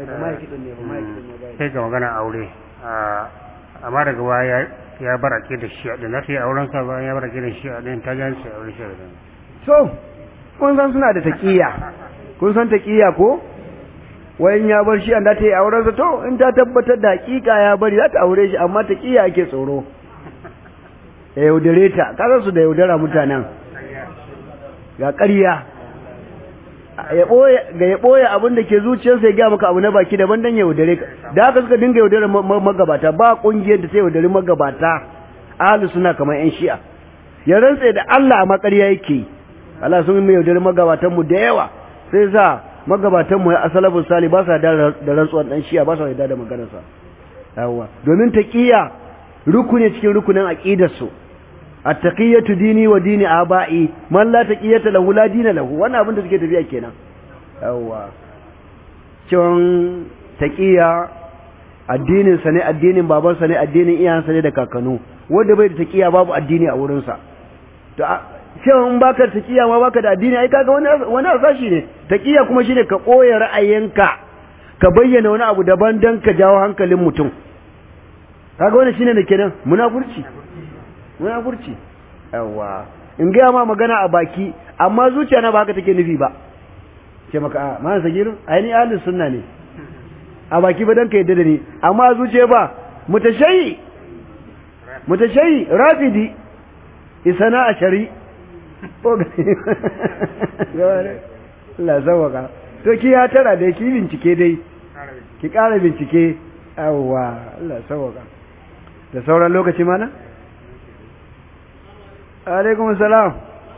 kai ga magana aure amma daga baya ya bar ake da shi din na sai auren sa bayan ya bar ake da shi din ta jan sai aure shi din so kun san suna da taqiya kun san taqiya ko wayan ya bar shi an da ta yi auren sa to in ta tabbatar da hakika ya bari za ta aure shi amma taqiya ake tsoro ya yaudare ta kasan su da yaudara mutanen ga ƙarya ya ɓoye ga ya ɓoye abin da ke zuciyarsa ya gaya maka abu na baki daban dan ya yaudare ka da haka suka dinga yaudare magabata ba ƙungiyar da ta yaudare magabata ahlu suna kamar yan shi'a ya rantse da Allah a makarya yake yi Allah sun mai yaudare magabatan mu da yawa sai sa magabatan mu ya asalafin sali ba sa da rantsuwar dan shi'a ba sa yarda da maganarsa yawa domin taqiya rukuni cikin rukunin aqidar su at-taqiyatu dini wa dini aba'i man la taqiyata lahu la dina lahu wannan abin da suke tafiya kenan yawa cin taqiya addinin sa ne addinin baban sa ne addinin iyayen sa ne da kakanu wanda bai da taqiya babu addini a wurin sa to cewa in baka taqiya ma baka da addini ai kaga wani wani asashi ne taqiya kuma shine ka koya ra'ayinka ka bayyana wani abu daban dan ka jawo hankalin mutum kaga wannan shine da kenan munafurci munafurci yawa in ga ma magana a baki amma zuciya na ba haka take nufi ba ce maka a ma sagiru ai ni ahlus sunna ne a baki ba dan ka yadda da ni amma zuciya ba mutashayi mutashayi rafidi isana a shari Allah zawaka to ki ya tara da ki bincike dai ki ƙara bincike yawwa Allah sauwaka da sauran lokaci mana alaikum salam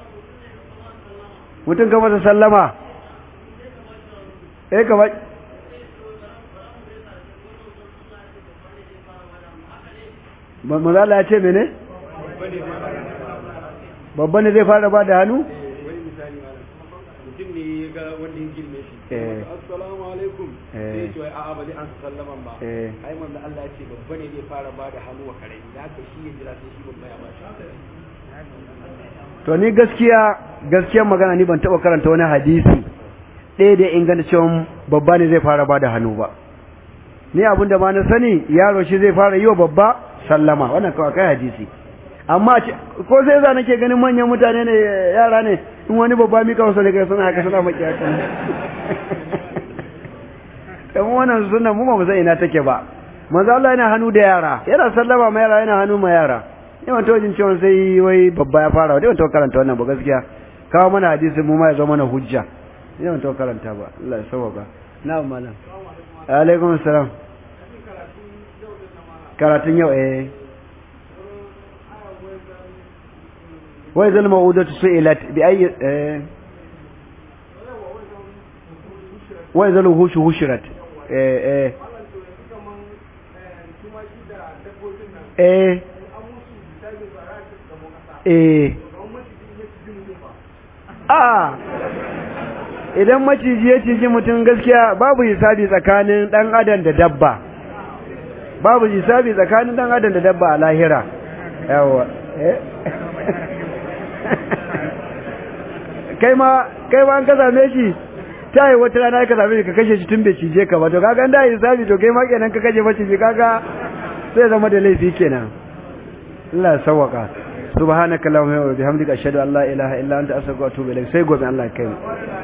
mutum ka masa sallama eh ka ba ba mazala ya ce mene babba ne zai fara ba da hannu mutum ne ya ga wanda ya girme shi assalamu alaikum sai ce a'a ba zai an sallaman ba ai manzo Allah ya ce babba ne zai fara ba da hannu wa karami da haka shi ya jira sai shi babba ya ba shi to ni gaskiya gaskiyar magana ni ban taba karanta wani hadisi ɗaya da inganta cewa babba ne zai fara ba da hannu ba ni abin da ma na sani yaro shi zai fara yi wa babba sallama wannan kawai kai hadisi amma ko sai za nake ganin manyan mutane ne yara ne in wani babba mika wasu daga suna haka suna maki haka dan wannan sunna mu ba mu san ina take ba manzo Allah yana hannu da yara yana sallama ma yara yana hannu ma yara yawan tojin cewa sai wai babba ya fara wadda yawan karanta wannan ba gaskiya kawo mana hadisi mu ma ya zo mana hujja yawan to karanta ba Allah ya sauka na'am malam alaikum assalam karatun yau eh wai zal ma'udatu su'ilat bi ayi eh wai zal hushu hushirat eh eh eh eh a idan maciji ya ciji mutum gaskiya babu hisabi tsakanin dan adam da dabba babu hisabi tsakanin dan adam da dabba a lahira yawa eh kai ma kai ma an ka same shi ta yi wata rana ka same shi ka kashe shi tun bai cije ka ba to kaga da hisabi to kai ma kenan ka kashe maciji kaga sai zama da laifi kenan Allah ya sawwaka subhanaka allahumma wa bihamdika ashhadu an la ilaha illa anta astaghfiruka wa atubu ilaik sai gobe Allah ya kai mu